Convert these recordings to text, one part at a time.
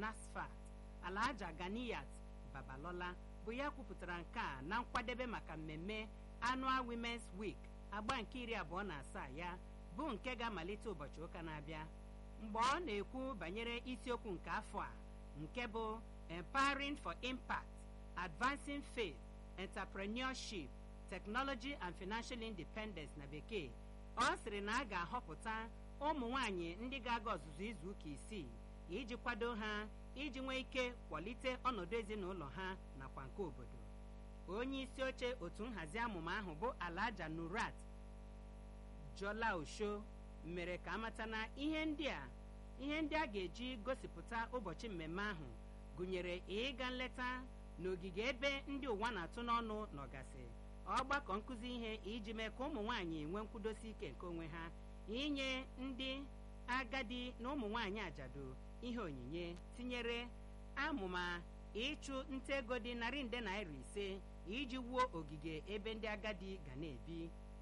nasfat alhaja ganiyat babalola bụ ya kwupụtara nke a na nkwadebe maka mmemme annual women's week agba nke iri abụọ na asaa ya bụ nke ga-amalite ụbọchị ụka na-abịa mgbe ọ na-ekwu banyere isiokwu nke afọ a nke bụ empowering for impact advancing faith entrepreneurship technology and financial independence na bekee ọ sịrị na a ga-ahọpụta ụmụ nwanyị ndị ga-aga ọzụzụ izu ụka isii iji kwado ha iji nwee ike kwalite ọnọdụ ezinụlọ ha nakwa nke obodo onye isi oche otu nhazi amụma ahụ bụ alaja nurat jola osho mere ka amata na ihe ndị a ihe ndị a ga-eji gosipụta ụbọchị mmemme ahụ gụnyere ịga nleta n'ogige ebe ndị ụwa na-atụ n'ọnụ nọgasị ọgbakọ nkụzi ihe iji mee ka ụmụ nwaanyị nwee nkwudosi ike nke onwe ha inye ndị agadi na ụmụ nwaanyị ajadu ihe onyinye tinyere amụma ịchụ nta ego dị narị nde naira ise iji wuo ogige ebe ndị agadi ga na-ebi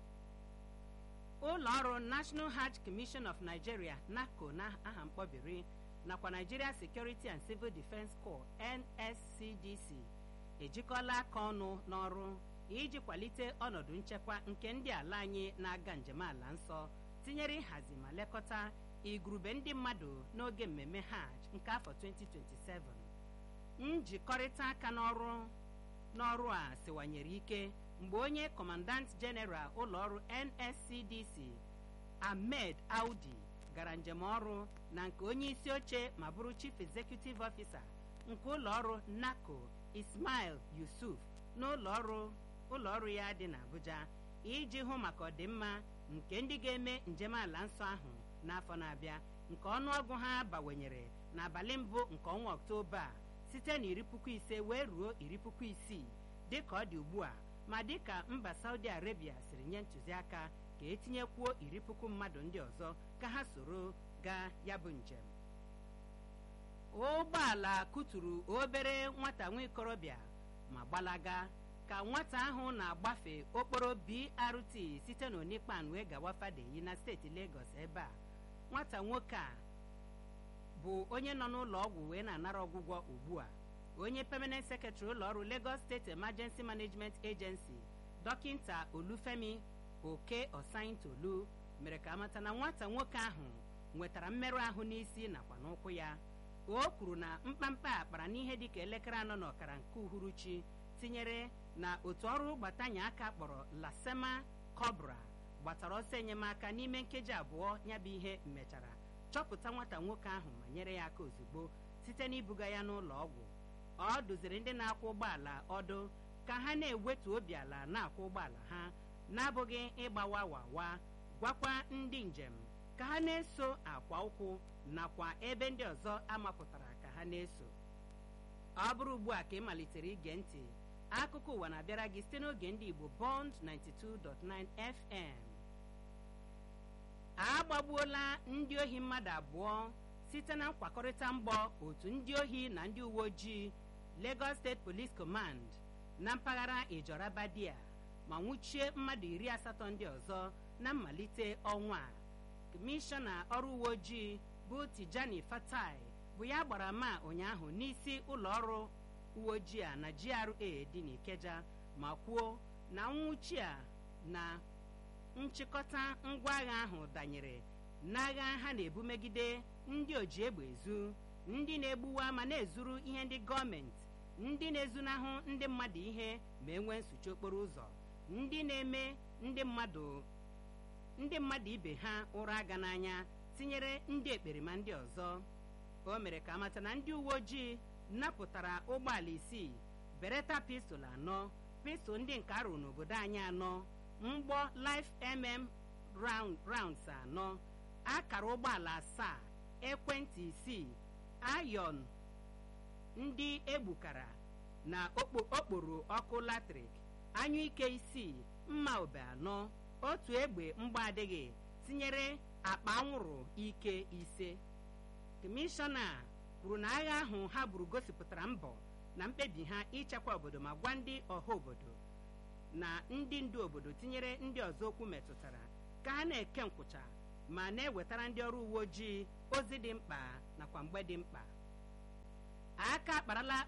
ụlọ ọrụ national hajj commission of nigeria naco na aha mkpọbiri nakwa nigeria security and civil defense corps nscdc ejikọla aka ọnụ n'ọrụ iji kwalite ọnọdụ nchekwa nke ndị ala anyị na-aga njem ala nsọ tinyere ịhazi ma lekọta igurube ndị mmadụ n'oge mmemme hajj nke afọ 2027 njikọrịta aka n'ọrụ n'ọrụ a siwanyere ike mgbe onye kọmandant jeneral ụlọọrụ nscdc ahmed audi gara njem ọrụ na nke onye isi oche ma bụrụ chief executive officer nke ụlọọrụ naco ismail yusuf n'ụlọọrụ ụlọọrụ ya dị n'abuja iji hụ maka ọdịmma nke ndị ga-eme njem ala nsọ ahụ n'afọ na-abịa nke ọnụọgụ ha bawanyere n'abalị mbụ nke ọnwa ọktoba a site na iri puku ise wee ruo iri puku isii dịka ọ dị ugbu a ma dịka mba saudi arabia siri nye ntụziaka ka etinyekwuo iri puku mmadụ ndị ọzọ ka ha soro gaa ya bụ njem ụgbọala kụturu obere nwata nwa ikorobịa ma gbalaga ka nwata ahụ na-agbafe okporo brt site n'onikpan wee gawa fadeyi na steeti legọs ebe a nwata nwoke a bụ onye nọ n'ụlọ ọgwụ wee na-anara ọgwụgwọ ugbu a onye permanent secretary ụlọ ọrụ lagos state emergency management agency dọkịnta olufemi oke osaintolu mere ka amata na nwata nwoke ahụ nwetara mmerụ ahụ n'isi nakwa n'ụkwụ ya o kwuru na mkpamkpa a kpara n'ihe dịka elekere anọ na ọkara nke uhuruchi tinyere na otu ọrụ gbatanye aka kpọrọ lasema cobra gbatara ọsọ enyemaka n'ime nkeji abụọ ya bụ ihe mechara chọpụta nwata nwoke ahụ ma nyere ya aka ozugbo site n'ibuga ya n'ụlọ ọgwụ ọ dụziri ndị na-akwụ ụgbọala ọdụ ka ha na-ewetu obi ala na-akwụ ụgbọala ha na-abụghị ịgbawa wawa gwakwa ndị njem ka ha na-eso akwa ụkwụ nakwa ebe ndị ọzọ amapụtara ka ha na-eso ọ bụrụ ugbu a ka ị malitere ige ntị akụkọ ụwa na-abịara gị site n'oge ndị igbo bond 92.9 fm agbagbuola ndị ohi mmadụ abụọ site na nkwakọrịta mgbọ otu ndị ohi na ndị uwe ojii lagos state police command na mpaghara ijora badia ma nwụchie mmadụ iri asatọ ndị ọzọ na mmalite ọnwa a kọmishọna ọrụ uwe ojii bụ tijani fatai bụ ya gbara ma ụnyaahụ n'isi ụlọ ọrụ uwe ojii a na gra dị n'ikeja ma kwuo na nwụchi a na nchịkọta ngwa agha ahụ danyere n'agha ha na-ebu megide ndị oji egbe ezu ndị na-egbuwa ma na-ezuru ihe ndị gọọmenti ndị na-ezunahụ ndị mmadụ ihe ma enwee nsuchi okporo ụzọ ndị na-eme ndị mmadụ ndị mmadụ ibe ha ụra aga n'anya tinyere ndị ekperima ndị ọzọ o mere ka amata na ndị uwe ojii napụtara ụgbọala isii bereta pistol anọ pistol ndị nke arụ n'obodo anyị anọ mgbọ life mm rounds anọ akara ụgbọala asaa ekwentị isii ayon ndị egbukara na okporo ọkụ latrik anyụike isii mma obe anọ otu egbe mgba adịghị tinyere akpa anwụrụ ike ise kọmishọna kwuru na agha ahụ ha buru gosipụtara mbọ na mkpebi ha ichekwa obodo ma gwa ndị ọha obodo na ndị ndu obodo tinyere ndị ọzọ okwu metụtara ka ha na-eke nkwụcha ma na-ewetara ndị ọrụ uwe ojii ozi dị mkpa nakwa mgbe dị mkpa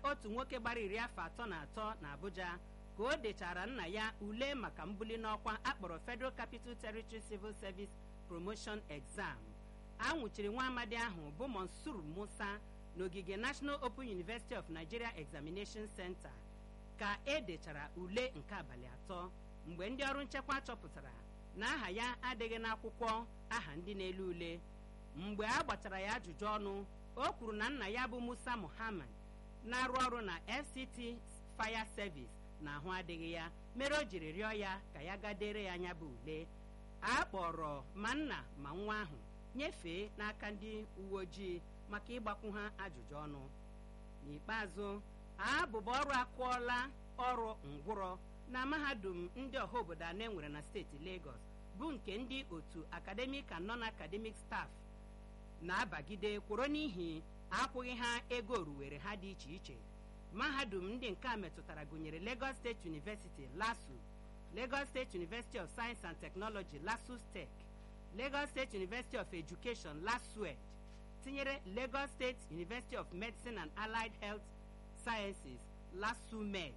otu nwoke gbara iri afọ atọ na atọ na abuja ka o dechara nna ya ule maka mbuli n'ọkwa akpọrọ federal capital territory civil service promotion exam a nwụchiri nwa amadi ahụ bụ monsur musa n'ogige national open university of nigeria examination center ka e dechara ule nke abalị atọ mgbe ndị ọrụ nchekwa chọpụtara na aha ya adịghị n'akwụkwọ aha ndị na-ele ule mgbe a gbachara ya ajụjụ ọnụ o kwuru na nna ya bụ musa muhammad na-arụ ọrụ na fct fire service na ahụ adịghị ya mere o jiri rịọ ya ka ya gadere ya anya bụ ule a kpọrọ ma nna ma nwa ahụ nyefee n'aka ndị uwe ojii maka ịgbakwu ha ajụjụ ọnụ n'ikpeazụ abụba ọrụ akụọla ọrụ ngwụrọ na mahadum ndị ọha obodo anọ enwere na steeti Lagos bụ nke ndị otu academic and non-academic staff na-abagide kworo n'ihi akwụghị ha ego oruwere ha dị iche iche mahadum ndị nke a metụtara gụnyere Lagos State University LASU Lagos State University of Science and Technology LASUS Tech Lagos State University of Education LASUED tinyere Lagos State University of Medicine and Allied Health Sciences LASUMED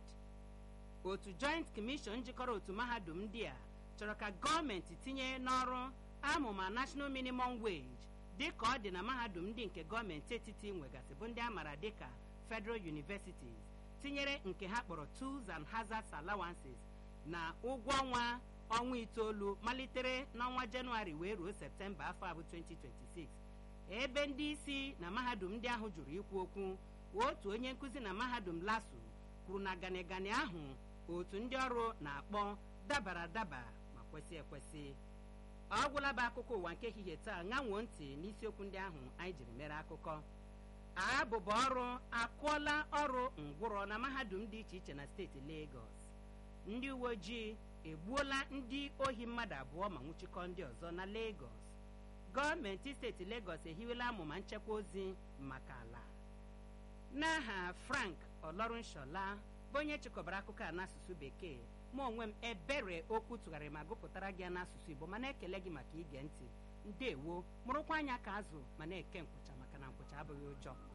otu Joint Commission jikọrọ otu mahadum ndị a chọrọ ka gọọmenti tinye n'ọrụ amụma National Minimum Wage dị ka ọ dị na mahadum ndị nke gọọmenti etiti nwegasị bụ ndị a maara dịka Federal Universities tinyere nke ha kpọrọ Tools and Hazards Allowances na ụgwọ ọnwa ọnwa itoolu malitere n'ọnwa Jenụwarị wee ruo Septemba afọ abụ 2026 ebe ndị isi na mahadum ndị ahụ jụrụ ikwu okwu otu onye nkụzi na mahadum LASU kwuru na ganigani ahụ otu ndị ọrụ na-akpọ dabara adaba ma kwesị ekwesị ọ gwụla bụ akụkọ ụwa nke ehihie taa ṅanwuo ntị n'isiokwu ndị ahụ anyị jiri mere akụkọ abụba ọrụ akụọla ọrụ ngwụrọ na mahadum dị iche iche na steeti Lagos ndị uwe ojii egbuola ndị ohi mmadụ abụọ ma nwụchikọ ndị ọzọ na Lagos gọọmenti steeti Lagos ehiwela amụma nchekwa ozi maka ala n'aha Frank Olorunshola bụ onye chịkọbara akụkọ a n'asụsụ bekee mụ onwe m ebere okwu tụgharịrị ma gụpụtara gị n'asụsụ Igbo mana ekele gị maka ige ntị ndewo mụrụkwa anya ka azụ ma na-eke nkwụcha maka na nkwụcha abụghị ụjọ